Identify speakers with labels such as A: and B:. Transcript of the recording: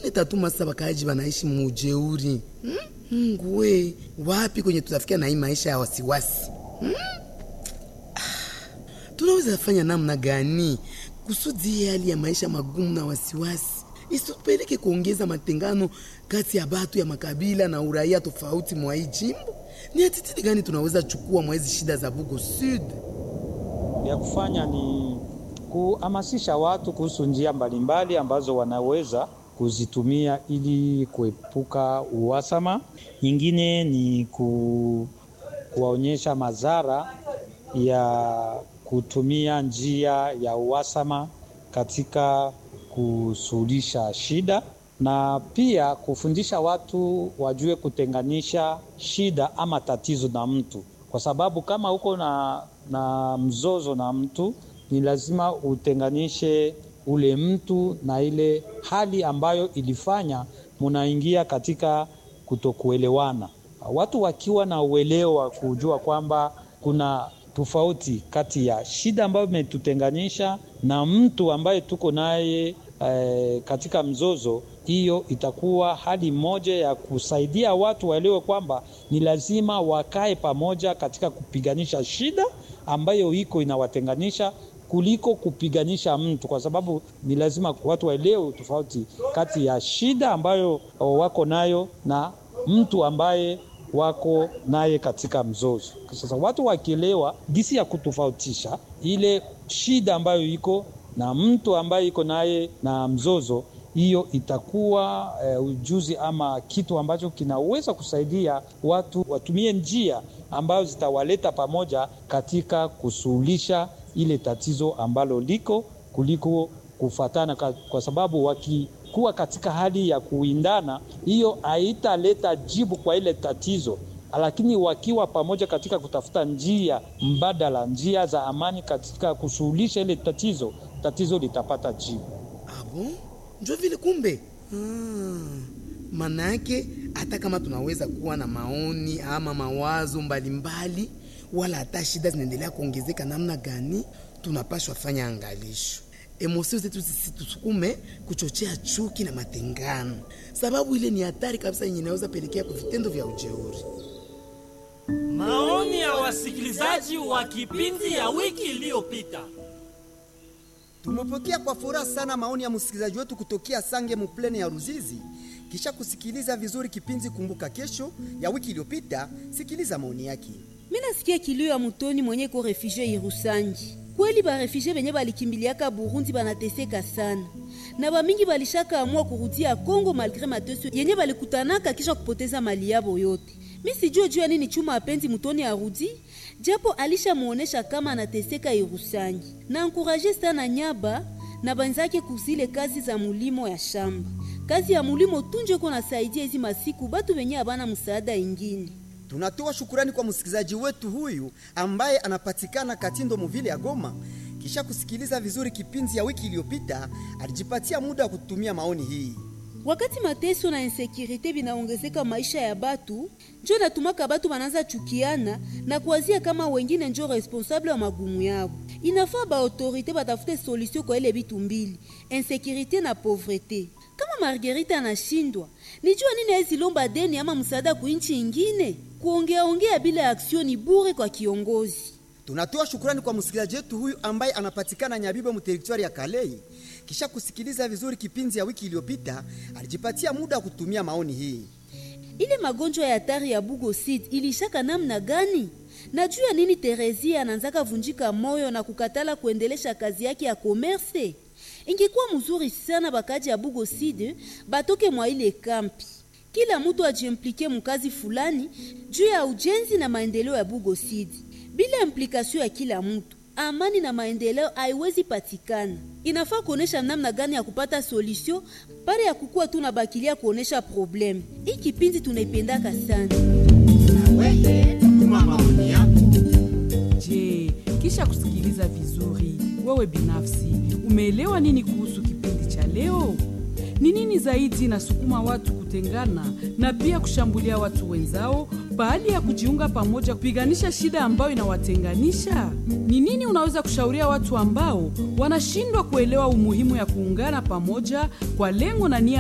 A: itatuma sasa wakaaji wanaishi muujeuri hmm? Mungu we, wapi kwenye tutafikia na hii maisha ya wasiwasi hmm? Ah, tunaweza fanya namna gani kusudi hii hali ya maisha magumu na wasiwasi isitupeleke kuongeza matengano kati ya batu ya makabila na uraia tofauti mwa hii jimbo? Ni atitidi gani tunaweza chukua mwa hizi shida za Bugo Sud?
B: ya kufanya ni kuhamasisha watu kuhusu njia mbalimbali ambazo wanaweza kuzitumia ili kuepuka uhasama. Nyingine ni ku, kuwaonyesha madhara ya kutumia njia ya uhasama katika kusuluhisha shida na pia kufundisha watu wajue kutenganisha shida ama tatizo na mtu, kwa sababu kama uko na, na mzozo na mtu ni lazima utenganishe ule mtu na ile hali ambayo ilifanya munaingia katika kutokuelewana. Watu wakiwa na uelewa wa kujua kwamba kuna tofauti kati ya shida ambayo imetutenganisha na mtu ambaye tuko naye eh, katika mzozo, hiyo itakuwa hali moja ya kusaidia watu waelewe kwamba ni lazima wakae pamoja katika kupiganisha shida ambayo iko inawatenganisha kuliko kupiganisha mtu, kwa sababu ni lazima watu waelewe tofauti kati ya shida ambayo wako nayo na mtu ambaye wako naye katika mzozo. Sasa watu wakielewa jinsi ya kutofautisha ile shida ambayo iko na mtu ambaye iko naye na mzozo, hiyo itakuwa eh, ujuzi ama kitu ambacho kinaweza kusaidia watu watumie njia ambazo zitawaleta pamoja katika kusuluhisha ile tatizo ambalo liko kuliko kufatana, kwa sababu wakikuwa katika hali ya kuindana, hiyo haitaleta jibu kwa ile tatizo, lakini wakiwa pamoja katika kutafuta njia mbadala, njia za amani katika kusuluhisha ile tatizo, tatizo litapata jibu.
A: Abo, njo vile kumbe. Ah, maana yake hata kama tunaweza kuwa na maoni ama mawazo mbalimbali mbali, wala hata shida zinaendelea kuongezeka namna gani, tunapashwa fanya angalisho emosio zetu zisitusukume kuchochea chuki na matengano, sababu ile ni hatari kabisa yenye inaweza pelekea kwa vitendo vya ujeuri.
C: Maoni ya wasikilizaji wa kipindi ya wiki iliyopita.
D: Tumepokea kwa furaha sana maoni ya msikilizaji wetu kutokea Sange Muplene ya Ruzizi. Kisha kusikiliza vizuri kipindi Kumbuka Kesho ya wiki iliyopita, sikiliza maoni yake.
E: Mimi nasikia kilio ya mutoni mwenye ko refugee Irusangi. Kweli ba refugee benye balikimbiliaka Burundi banateseka sana, na bamingi balishaka amua kurudia Kongo malgre mateso yenye balikutanaka kisha kupoteza mali yabo yote. Mi sijue juu ya nini chuma apenzi mutoni arudi, japo alishamuonesha kama anateseka Irusangi. Na ankuraje sana Nyaba na banzake kuzile kazi za mulimo ya shamba. Kazi ya mulimo tunje ko nasaidia hizi masiku batu benye abana msaada ingine.
D: Tunatoa shukurani kwa msikilizaji wetu huyu ambaye anapatikana Katindo Muvile ya Goma. Kisha kusikiliza vizuri kipindi ya wiki iliyopita, alijipatia muda wa kutumia maoni hii.
E: Wakati mateso na insekurite binaongezeka maisha ya batu, njo natumaka batu banaanza chukiana na kuwazia kama wengine njo responsable wa magumu yao. Inafaa ba autorite batafute solution kwa ile bitu mbili, insekurite na pauvreté. Kama Margarita anashindwa, nijua nini hezi lomba deni ama msaada kuinchi ingine? Kuongea ongea bila aksioni bure kwa kiongozi.
D: Tunatoa shukurani kwa msikilizaji wetu huyu ambaye anapatikana Nyabibo mu territoire ya Kalei. Kisha kusikiliza vizuri kipindi ya wiki iliyopita, alijipatia muda wa kutumia maoni hii.
E: Ile magonjwa ya hatari ya Bugo Seed ilishaka namna gani? Na juu ya nini Terezia anaanzaka vunjika moyo na kukatala kuendelesha kazi yake ya commerce? Ingekuwa mzuri sana bakaji ya Bugo Seed batoke mwa ile kampi. Kila mtu ajiimplike mukazi fulani juu ya ujenzi na maendeleo ya Bugo Seed. Bila implikasio ya kila mtu, amani na maendeleo haiwezi patikana. Inafaa kuonesha namna gani ya kupata solution pale ya kukuwa tu na bakilia kuonesha problem. Hii kipindi tunaipendaka sana.
F: Je, kisha kusikiliza vizuri, wewe binafsi umeelewa nini kuhusu kipindi cha leo? Ni nini zaidi inasukuma watu kutengana na pia kushambulia watu wenzao pahali ya kujiunga pamoja kupiganisha shida ambayo inawatenganisha? Ni nini unaweza kushauria watu ambao wanashindwa kuelewa umuhimu ya kuungana pamoja kwa lengo na nia